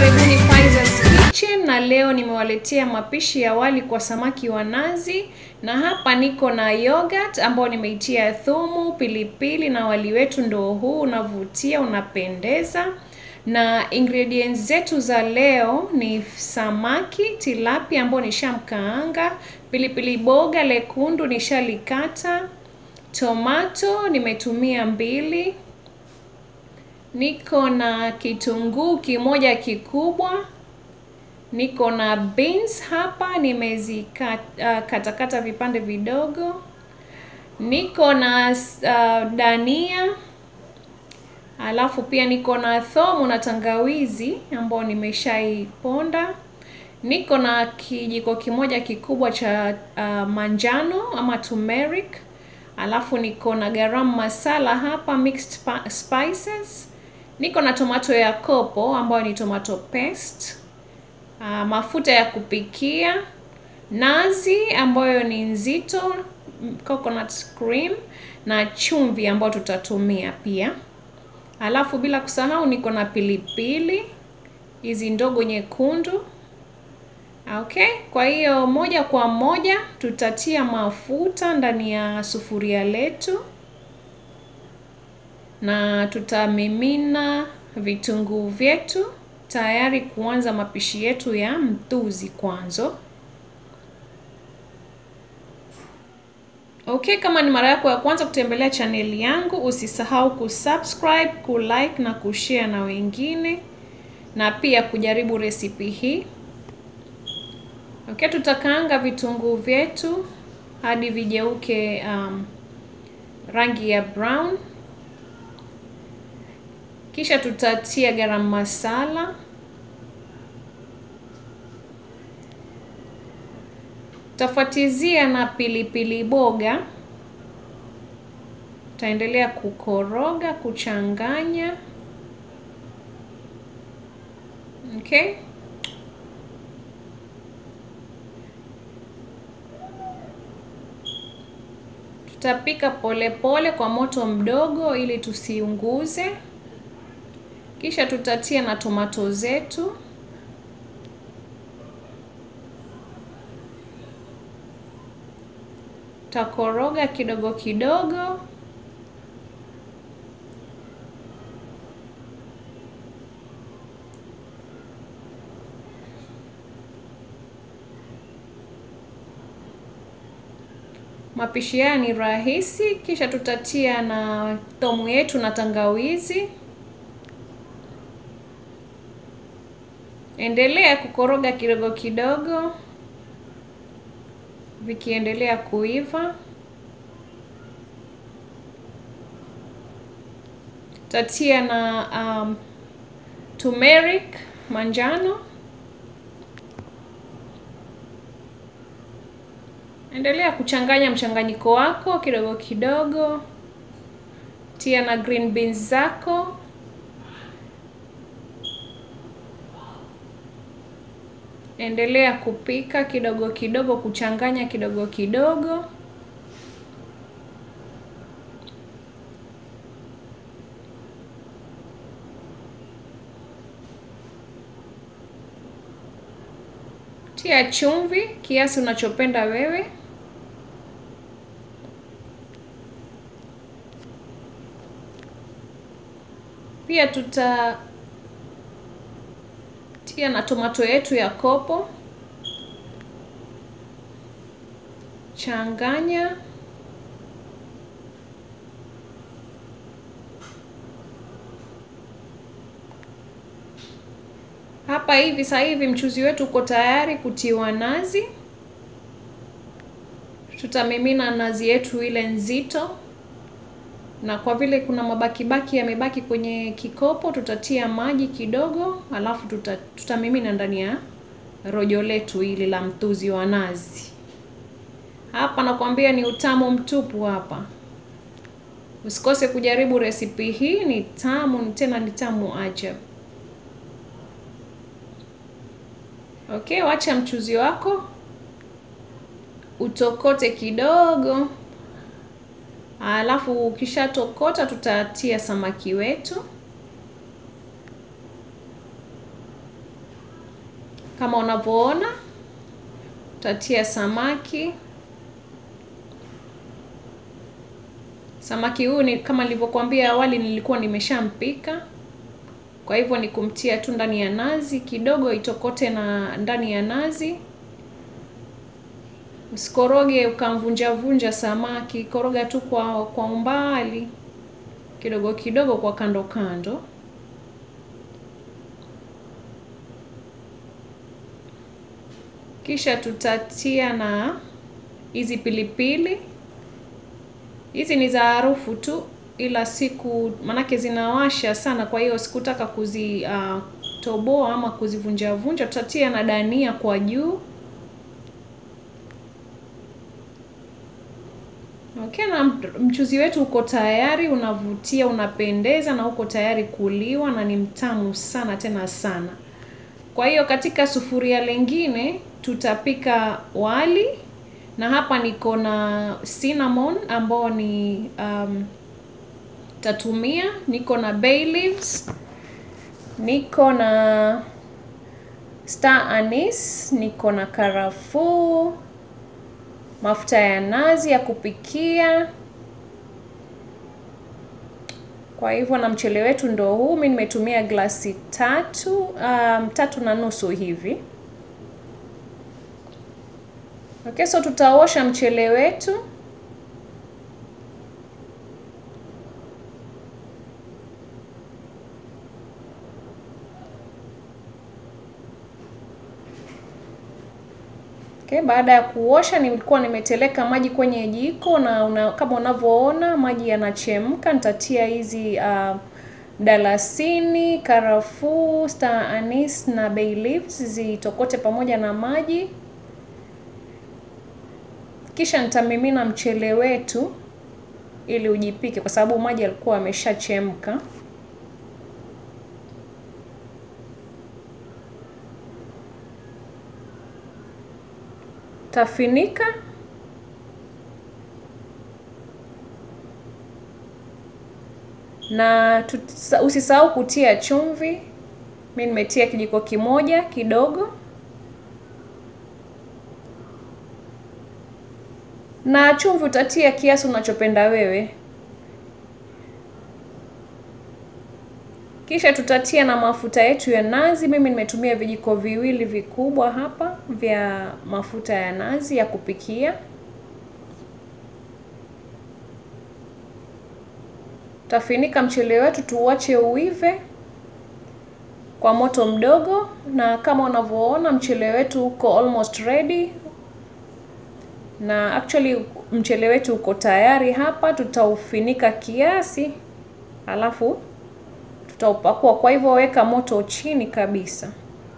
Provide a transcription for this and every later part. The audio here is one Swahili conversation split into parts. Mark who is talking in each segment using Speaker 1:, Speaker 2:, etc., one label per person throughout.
Speaker 1: karibuni Faiza's Kitchen na leo nimewaletea mapishi ya wali kwa samaki wa nazi na hapa niko na yogurt ambao nimeitia thumu, pilipili na wali wetu ndo huu unavutia, unapendeza. Na ingredients zetu za leo ni samaki tilapia ambao nishamkaanga, pilipili boga lekundu nishalikata, tomato nimetumia mbili, niko na kitunguu kimoja kikubwa, niko na beans hapa nimezikatakata uh, vipande vidogo, niko na uh, dania alafu pia niko na thomu na tangawizi ambao nimeshaiponda. Niko na kijiko kimoja kikubwa cha uh, manjano ama turmeric. Alafu niko na garam masala hapa, mixed spices. Niko na tomato ya kopo ambayo ni tomato paste. Uh, mafuta ya kupikia, nazi ambayo ni nzito, coconut cream na chumvi ambayo tutatumia pia. Alafu bila kusahau niko na pilipili hizi ndogo nyekundu. Okay, kwa hiyo moja kwa moja tutatia mafuta ndani ya sufuria letu na tutamimina vitunguu vyetu tayari kuanza mapishi yetu ya mtuzi kwanza. Okay, kama ni mara yako ya kwanza kutembelea chaneli yangu, usisahau kusubscribe, kulike na kushare na wengine na pia kujaribu resipi hii. Okay, tutakaanga vitunguu vyetu hadi vijeuke um, rangi ya brown. Kisha tutatia garam masala tafuatizia na pilipili boga. Taendelea kukoroga, kuchanganya. Okay, tutapika polepole pole kwa moto mdogo ili tusiunguze. Kisha tutatia na tomato zetu. Takoroga kidogo kidogo. Mapishi haya ni rahisi. Kisha tutatia na thomu yetu na tangawizi. Endelea kukoroga kidogo kidogo vikiendelea kuiva. Tatia na um, turmeric manjano. Endelea kuchanganya mchanganyiko wako kidogo kidogo. Tia na green beans zako. Endelea kupika kidogo kidogo, kuchanganya kidogo kidogo. Tia chumvi kiasi unachopenda wewe. Pia tuta tia na tomato yetu ya kopo. Changanya. Hapa hivi sasa hivi mchuzi wetu uko tayari kutiwa nazi. Tutamimina nazi yetu ile nzito, na kwa vile kuna mabakibaki yamebaki kwenye kikopo, tutatia maji kidogo, alafu tuta, tutamimina ndani ya rojo letu hili la mtuzi wa nazi. Hapa nakwambia ni utamu mtupu hapa. Usikose kujaribu resipi hii, ni tamu tena ni tamu ajabu. Okay, wacha mchuzi wako utokote kidogo, alafu ukishatokota tutatia samaki wetu. Kama unavyoona, utatia samaki. Samaki huyu ni kama nilivyokuambia awali, nilikuwa nimeshampika, kwa hivyo ni kumtia tu ndani ya nazi kidogo, itokote na ndani ya nazi. Usikoroge ukamvunja vunja samaki, koroga tu kwa kwa umbali kidogo kidogo, kwa kando kando. Kisha tutatia na hizi pilipili. Hizi ni za harufu tu, ila siku manake zinawasha sana, kwa hiyo sikutaka kuzitoboa uh, ama kuzivunja vunja. Tutatia na dania kwa juu. Okay, na mchuzi wetu uko tayari, unavutia, unapendeza na uko tayari kuliwa na ni mtamu sana tena sana. Kwa hiyo katika sufuria lingine tutapika wali na hapa niko na cinnamon ambao ni um, tatumia, niko na bay leaves, niko na star anise, niko na karafuu, mafuta ya nazi ya kupikia. Kwa hivyo na mchele wetu ndo huu. Mimi nimetumia glasi tatu, um, tatu na nusu hivi. Okay, so tutaosha mchele wetu. Okay, baada ya kuosha nilikuwa nimeteleka maji kwenye jiko na una, kama unavyoona maji yanachemka. Nitatia hizi uh, dalasini, karafuu, star anise na bay leaves zitokote pamoja na maji, kisha nitamimina mchele wetu ili ujipike, kwa sababu maji yalikuwa yameshachemka. Tafinika na usisahau kutia chumvi. Mimi nimetia kijiko kimoja kidogo, na chumvi utatia kiasi unachopenda wewe. Kisha tutatia na mafuta yetu ya nazi. Mimi nimetumia vijiko viwili vikubwa hapa vya mafuta ya nazi ya kupikia. Tafinika mchele wetu tuuache uive kwa moto mdogo, na kama unavyoona mchele wetu uko almost ready, na actually mchele wetu uko tayari hapa. Tutaufinika kiasi, alafu tutaupakua. Kwa hivyo weka moto chini kabisa,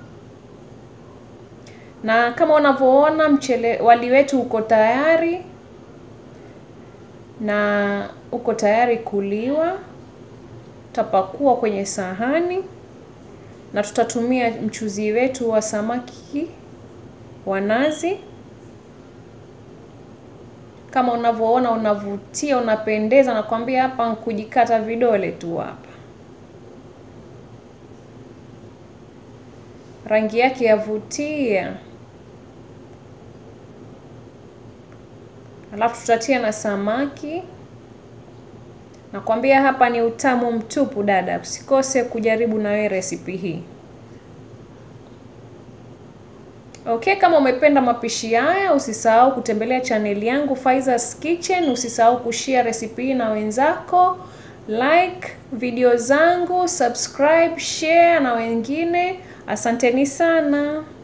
Speaker 1: na kama unavyoona mchele wali wetu uko tayari na uko tayari kuliwa. Tutapakua kwenye sahani na tutatumia mchuzi wetu wa samaki wa nazi. Kama unavyoona, unavutia, unapendeza. Nakwambia hapa kujikata vidole tu hapa. Rangi yake yavutia. Alafu tutatia na samaki. Nakwambia hapa ni utamu mtupu dada, usikose kujaribu na wewe resipi hii. Okay, kama umependa mapishi haya, usisahau kutembelea chaneli yangu Faiza's Kitchen. Usisahau kushare resipi hii na wenzako, like video zangu, subscribe, share na wengine. Asanteni sana.